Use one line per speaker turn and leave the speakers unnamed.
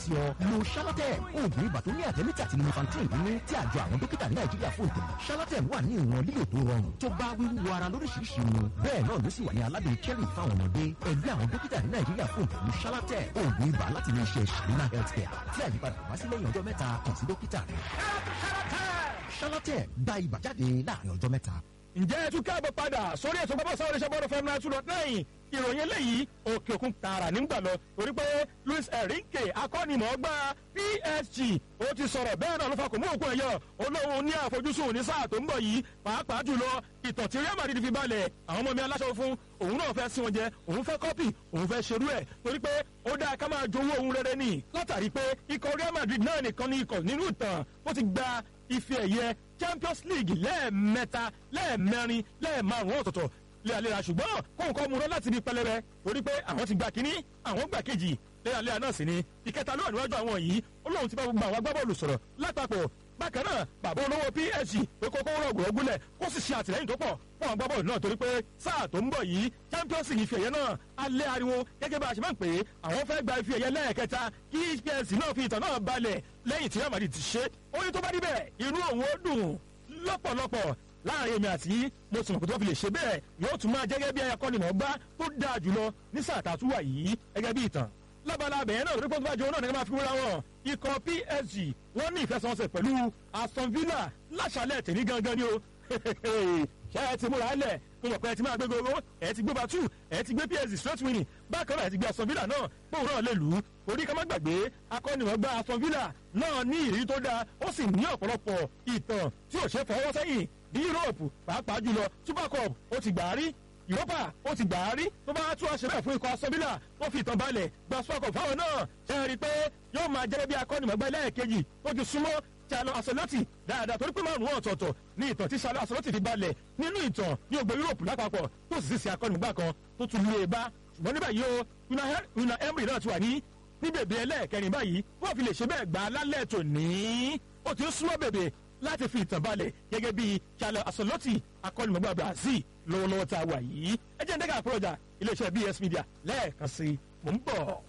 sí ọ lo shalatem oògùn ibà tó ní àtẹ́mítà àti lumefantrine nínú tí àjọ àwọn dókítà ní nàìjíríà fún ìtẹ̀lẹ̀ shalatem wà ní ìwọ̀n lílò tó rọrùn tó bá wíwú ara lóríṣiríṣi mu bẹ́ẹ̀ náà ló sì wà ní aládùn cherry fáwọn ọmọdé ẹgbẹ́ àwọn dókítà ní nàìjíríà fún ìtẹ̀lẹ̀ shalatem oògùn ibà láti ilé iṣẹ́ sharina healthcare tí àyípadà wá sí lẹ́yìn ọjọ́ mẹ́ta kàn sí dókítà rẹ̀ shalatem gba ibà jáde láàrin ọjọ́ mẹ́ta
ǹjẹ́ ẹ tún káàbọ̀ padà sórí ètò pápá sáré iṣẹ́ bọ́ọ̀lù fẹ́mi náà tún lọ lẹ́yìn ìròyìn eléyìí òkè òkun tààrà nígbà lọ torí pé luis enrique akọ́nimọ̀ọ́gbá psg ó ti sọ̀rọ̀ bẹ́ẹ̀ náà ló fa kò mú òkú ẹ̀yọ olóhùn ní àfojúsùn ní sáà tó ń bọ̀ yìí pàápàá jùlọ ìtàn tí real madrid fi balẹ̀ àwọn ọmọ mi aláṣọ fún òun náà fẹ́ sí wọn jẹ òun fẹ́ kọ́pì òun fẹ́ ṣerú ẹ̀ torí pé ó dáa ká máa jowó òun rere nì látàrí pé ikọ̀ real madrid náà nìkan ní ikọ̀ nínú ìtàn ó ti gba ife ẹ̀yẹ champions league lẹ́ẹ̀mẹ́ta lẹ́ẹ̀mẹ́rin lẹ́ẹ̀márùn ọ̀tọ̀ọ̀tọ̀ léraléra ṣùgbọ́n kóun kọ́ mu rọ́ láti ibi pẹlẹbẹ torí pé àwọn ti gba kínní àwọn gbà kejì léraléra náà sì ni ìkẹta ló wà níwájú àwọn yìí ó lóun ti bá gbogbo àwọn agbábọ́ọ̀lù sọ̀rọ̀ lápapọ̀ bákan náà bàbá olówó psg pé kókó rọ̀gùn ọgúnlẹ̀ kó sì ṣe àtìlẹ́yìn tó pọ̀ fún àwọn agbábọ́ọ̀lù náà torí pé sáà tó ń bọ̀ yìí champions league ife ẹ̀yẹ náà alẹ́ ariwo gẹ́gẹ́ bá a ṣe máa ń pè é àwọn fẹ́ gba ife ẹ̀yẹ lẹ́ẹ̀kẹta kí psg náà fi ìtàn náà balẹ̀ lẹ́yìn tí real madrid ti ṣe ó ní tó bá rí bẹ́ẹ̀ inú òun ó dùn lọ́pọ̀lọpọ̀ láàrin èmi àti mo sì mọ̀ pé tó fi lè ṣe bẹ́ẹ̀ yóò tún máa jẹ́gẹ́ bí akọ́nimọ̀ọ́gbá tó dáa jùlọ ní sáà tá a tún wà yìí gẹ́gẹ́ bí ìtàn lábala abẹ̀yẹn náà lórí pọ́ńtù náà ní ká máa fi wúra wọn ikọ̀ psg wọ́n ní ìfẹsẹ̀wọnsẹ̀ pẹ̀lú aston villa láṣálẹ̀ tèmi gangan ni o ṣé ẹ ti múra lẹ̀ mo mọ̀ pé ẹ ti máa gbé gogo ẹ ti gbé batu ẹ ti gbé psg straight winning bákan náà ẹ ti gbé aston villa náà pòun náà lè lù ú orí ká má gbàgbé akọ́nimọ̀ọ́gbá aston villa náà ní ìrírí tó dáa ó sì ní ọ̀pọ̀lọpọ̀ ìtàn tí ò ṣe fọwọ́ sẹ́yìn ní yúróòpù pàápàá jùlọ super cup ó ti gbà á rí europa ó ti gbà á rí tó bá tún àṣẹ bẹ́ẹ̀ fún ikọ̀ asọ́bílà ó fi ìtàn balẹ̀ gba super cup fáwọn náà ṣe é rí i pé yóò máa jẹ́ bí akọ́nìmọ̀gbá lẹ́ẹ̀kejì tó ti súnmọ́ Charlo Ancelotti dáadáa torí pé márùn-ún ọ̀tọ̀ọ̀tọ̀ ní ìtàn tí Charlo Ancelotti fi balẹ̀ nínú ìtàn ní ògbó yúróòpù lápapọ̀ tó sì ṣe akọ́nìmọ̀gbá kan tó tún lé e bá ṣùgbọ́n níbẹ̀ yìí o Una Emery náà ti wà ní ní bèbè ẹlẹ́ẹ̀kẹrin báyìí wọ́n fi lè ṣe bẹ́ẹ̀ gbà á lálẹ́ tòní ó ti ń súnmọ́ bèbè láti fi ìtàn balẹ̀ gẹ́gẹ́ bí Charlo Ancelotti akọ́nimọ̀gbà Brazil lọ́wọ́lọ́wọ́ tá a wà yìí ẹ jẹ́ ń dẹ́gà àpọ̀lọ́jà iléeṣẹ́ BS Media lẹ́ẹ̀kan sí i mò ń bọ̀.